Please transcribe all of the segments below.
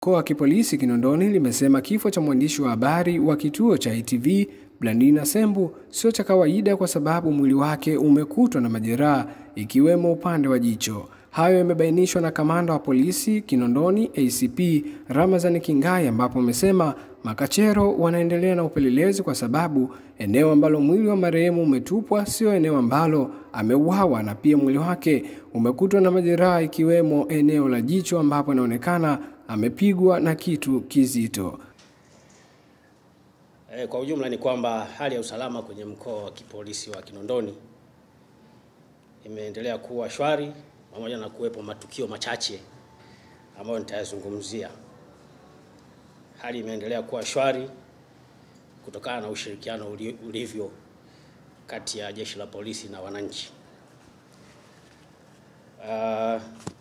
mkoa wa kipolisi Kinondoni limesema kifo cha mwandishi wa habari wa kituo cha ITV Blandina Sembu sio cha kawaida kwa sababu mwili wake umekutwa na majeraha ikiwemo upande wa jicho. Hayo yamebainishwa na kamanda wa polisi Kinondoni ACP Ramazani Kingai, ambapo amesema makachero wanaendelea na upelelezi kwa sababu eneo ambalo mwili wa marehemu umetupwa sio eneo ambalo ameuawa, na pia mwili wake umekutwa na majeraha ikiwemo eneo la jicho ambapo inaonekana amepigwa na kitu kizito. E, kwa ujumla ni kwamba hali ya usalama kwenye mkoa wa kipolisi wa Kinondoni imeendelea kuwa shwari pamoja na kuwepo matukio machache ambayo nitayazungumzia. Hali imeendelea kuwa shwari kutokana na ushirikiano ulivyo kati ya jeshi la polisi na wananchi. Uh,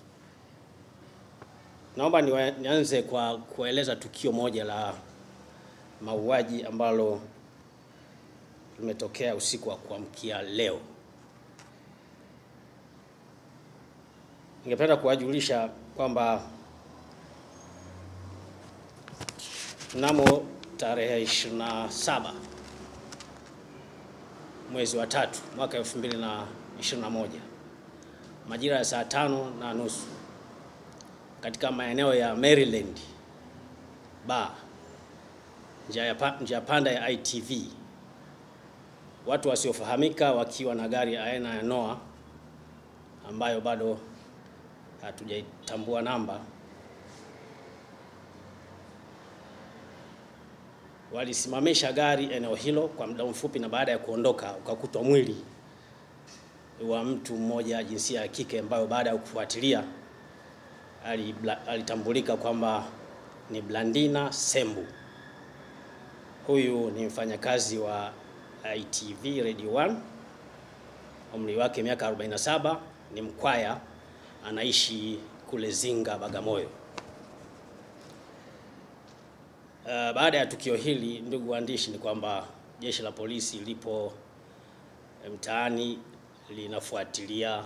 naomba nianze kwa kueleza tukio moja la mauaji ambalo limetokea usiku wa kuamkia leo. Ningependa kuwajulisha kwamba mnamo tarehe 27 mwezi wa tatu mwaka 2021 majira ya saa tano na nusu katika maeneo ya Maryland bar njia panda ya ITV, watu wasiofahamika wakiwa na gari aina ya Noah ambayo bado hatujaitambua namba, walisimamisha gari eneo hilo kwa muda mfupi, na baada ya kuondoka ukakutwa mwili wa mtu mmoja jinsia ya kike, ambayo baada ya kufuatilia alitambulika kwamba ni Blandina Sembu. Huyu ni mfanyakazi wa ITV Radio 1, umri wake miaka 47, ni Mkwaya, anaishi kule Zinga, Bagamoyo. Uh, baada ya tukio hili, ndugu waandishi, ni kwamba jeshi la polisi lipo mtaani linafuatilia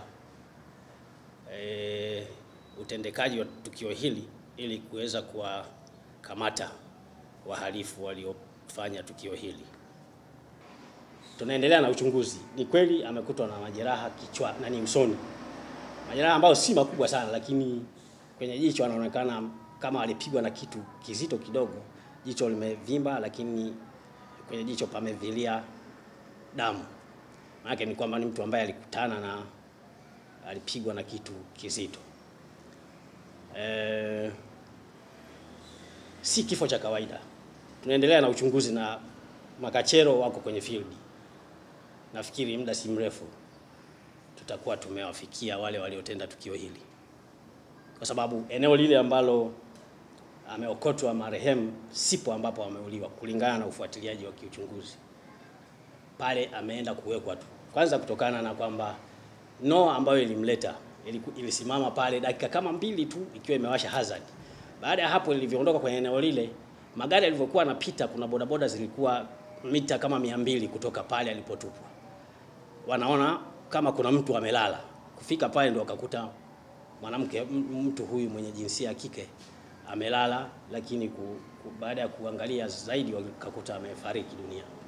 e, utendekaji wa tukio hili ili kuweza kuwakamata wahalifu waliofanya tukio hili. Tunaendelea na uchunguzi. Ni kweli amekutwa na majeraha kichwa na ni usoni, majeraha ambayo si makubwa sana, lakini kwenye jicho anaonekana kama alipigwa na kitu kizito kidogo. Jicho limevimba, lakini kwenye jicho pamevilia damu. Maana ni kwamba ni mtu ambaye alikutana na alipigwa na kitu kizito. E, si kifo cha kawaida. Tunaendelea na uchunguzi na makachero wako kwenye field. Nafikiri muda si mrefu tutakuwa tumewafikia wale waliotenda tukio hili, kwa sababu eneo lile ambalo ameokotwa marehemu sipo ambapo ameuliwa, kulingana na ufuatiliaji wa kiuchunguzi. Pale ameenda kuwekwa tu, kwanza kutokana na kwamba no ambayo ilimleta ilisimama pale dakika kama mbili tu ikiwa imewasha hazard. Baada ya hapo, ilivyoondoka kwenye eneo lile, magari yalivyokuwa yanapita, kuna bodaboda zilikuwa mita kama mia mbili kutoka pale alipotupwa, wanaona kama kuna mtu amelala. Kufika pale ndio wakakuta mwanamke, mtu huyu mwenye jinsia ya kike amelala, lakini ku, ku, baada ya kuangalia zaidi wakakuta amefariki dunia.